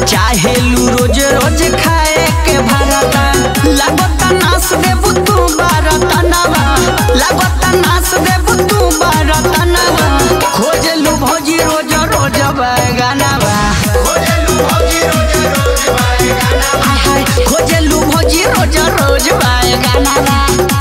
चाहेलू रोज रोज खाए के भरता लगता नास देबू तू बारता नवा लगता नास देबू तू बारता नवा खोजलू भौजी रोज रोज बैगनवा हाय हाय खोजलू भौजी रोज रोज बैगनवा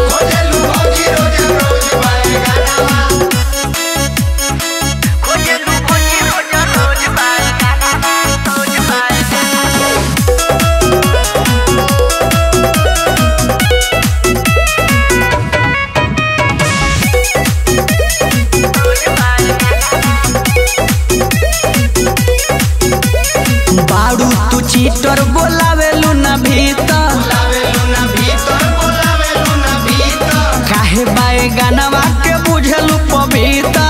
खोजलू भौजी रोज रोज बैगनवा रोज बैगनवा बाड़ू तू चीटर बोलावेलू ना भीतर काहे बाए गानवा के बुझलू पवित्र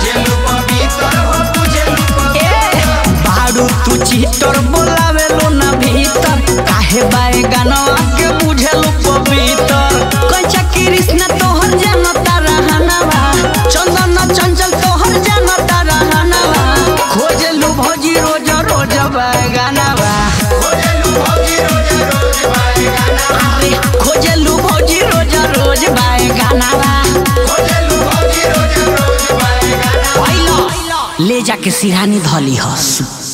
ए बाड़ू तू चीटर बोलावेलू ना भीतर काहे बाए गानवा के बुझलू पवित्र कंचा कृष्ण तोहर जानता रहनवा चंदन चंचल तोहर जानता रहनवा खोजलू भौजी रोज रोज बैगनवा अरे खोजलू भौजी रोज रोज बैगनवा ले जाके सिरहानी धली हस